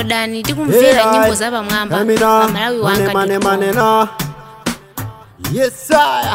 downloadani tikumvera nyimbo za pamwamba pa malawi wanga mane mane na yes sir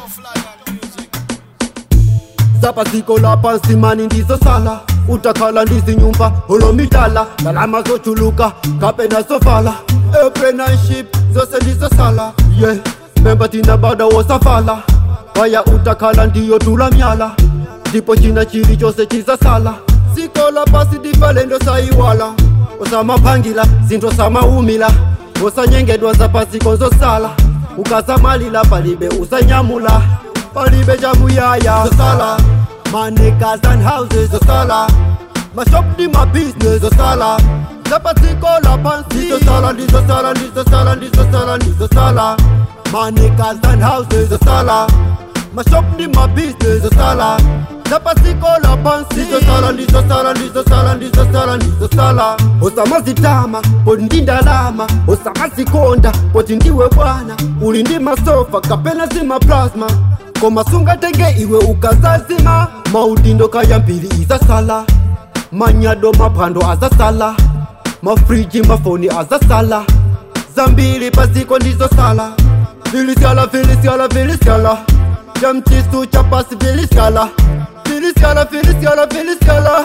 zapa ziko la pansi mani ndizo sala utakhala ndizi nyumba holomidala lalama zochuluka kape nasofala apprenticeship zose ndizo sala yeah memba tina bada wosafala waya utakhala ndiyo tula myala ndipo china chili chose chizasala sikola pasi difalendo sayiwala osamaphangila zinthu samaumila osanyengedwa zapasi konzosala ukasamalila palibe usanyamula palibe chamuyaya zosala manekas and houses zosala mashop ndi mabusiness zosala zapasikola pansi zosala ndizosala ndizosala ndizosala ndizosala manekas and houses zosala mashop ndi mabusiness zosala zapasikola pansi zosala ndizosala ndizosala ndizosala ndizosala osamazitama poti ndi ndalama osamazikonda poti ndiwe bwana uli ndi masofa kapena zimaplasma koma sungatenge iwe ukazazima maudindo kayambiri izasala manyado maphwando azasala mafriji mafoni azasala zambiri paziko ndizosala vilisyala vilisyala vilisyala chamchisu chapasi vilisyala vilisyala vilisyala vilisyala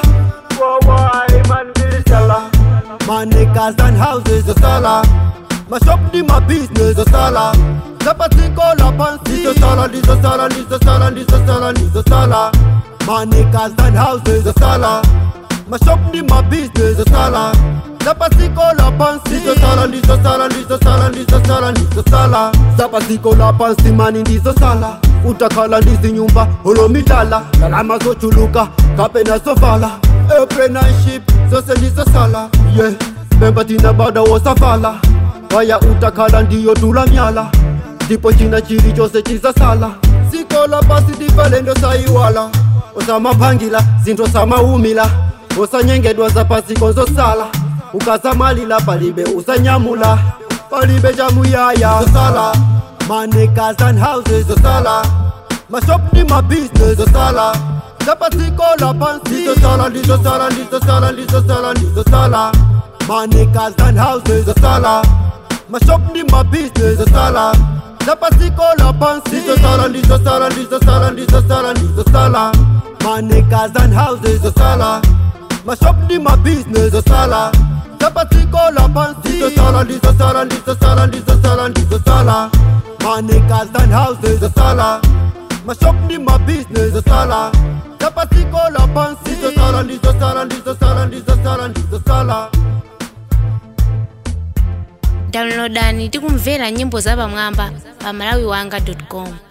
wawaiman vilisyala manekas and houses zosala mashop ndi mabusiness zosala zapasikola pansi ndizosala ndizosala ndizosala ndizosala ndizosala manekas and houses zosala mashop ndi mabusiness zosala zapasikola pansi ndizosala ndizosala ndizosala ndizosala ndizosala zapasikola pansi mani ndizosala utakhala ndizi nyumba holomidala lalama zochuluka kapena sovala apprenticeship zose ndizosala yeah memba tina bada wosafala waya utakhala ndiyo tula myala ndipo china chili chose chizasala sikola pasi difalendo sayiwala osamaphangila zinthu samaumila osanyengedwa zapasi konzosala ukasamalila palibe usanyamula palibe chamuyaya zosala manekas and houses zosala mashop ndi mabusiness zosala zapasikola pansi ndizosala ndizosala ndizosala ndizosala ndizosala manekas and houses zosala mashop ndi mabusiness zosala zapasikola pansi ndizosala ndizosala ndizosala ndizosala ndizosala manekas and houses zosala mashop ndi mabusiness zosala zapasikola pansi ndizosala ndizosala ndizosala ndizosala ndizosala manekas and houses zosala mashop ndi mabusiness zosala zapasikola pansi ndizosala ndizosala ndizosala ndizosala ndizosala downloadani tikumvera nyimbo za pamwamba pa malawi wanga com